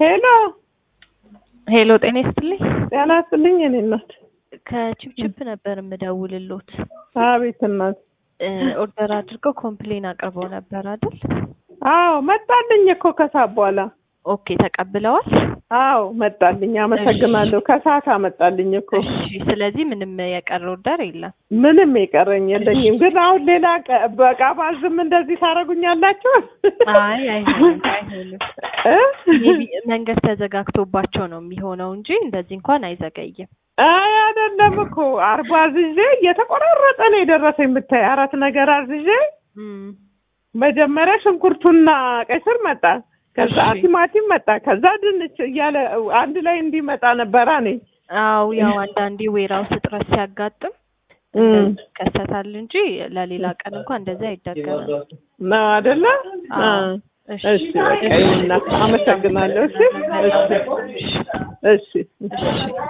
ሄሎ ሄሎ ጤና ይስጥልኝ። ጤና ይስጥልኝ የኔ እናት። ከቺፕቺፕ ነበር የምደውልሎት። አቤት እናት። እ ኦርደር አድርገው ኮምፕሌን አቅርበው ነበር አይደል? አዎ መጣልኝ እኮ ከሰዓት በኋላ። ኦኬ ተቀብለዋል? አዎ መጣልኝ። አመሰግናለሁ። ከሰዓት አመጣልኝ እኮ። እሺ። ስለዚህ ምንም የቀረ ኦርደር የለም። ምንም የቀረኝ የለኝም። ግን አሁን ሌላ ቀ- በቃ ባዝም እንደዚህ ታደርጉኛላችሁ? አይ አይሆንም፣ አይሆንም። እ? ሜቢ መንገድ ተዘጋግቶባቸው ነው የሚሆነው እንጂ እንደዚህ እንኳን አይዘገይም። አይ አይደለም እኮ አርባ አዝዤ እየተቆራረጠ ነው የደረሰኝ። ብታይ አራት ነገር አዝዤ እም፣ መጀመሪያ ሽንኩርቱና ቀይ ስር መጣ፣ ከዛ እሺ። ቲማቲም መጣ፣ ከዛ ድንች እያለ አንድ ላይ እንዲመጣ ነበራ እኔ አው ያው አንዳንዴ ዌራውስ እጥረት ሲያጋጥም እም። እንደዚህ ይከሰታል እንጂ ለሌላ ቀን እንኳን እንደዚህ አይደገምም። ነው አይደለ? አዎ። አ፣ እሺ በቃ ይሁንና፣ አመሰግናለሁ። እሺ እሺ እሺ እሺ። እሺ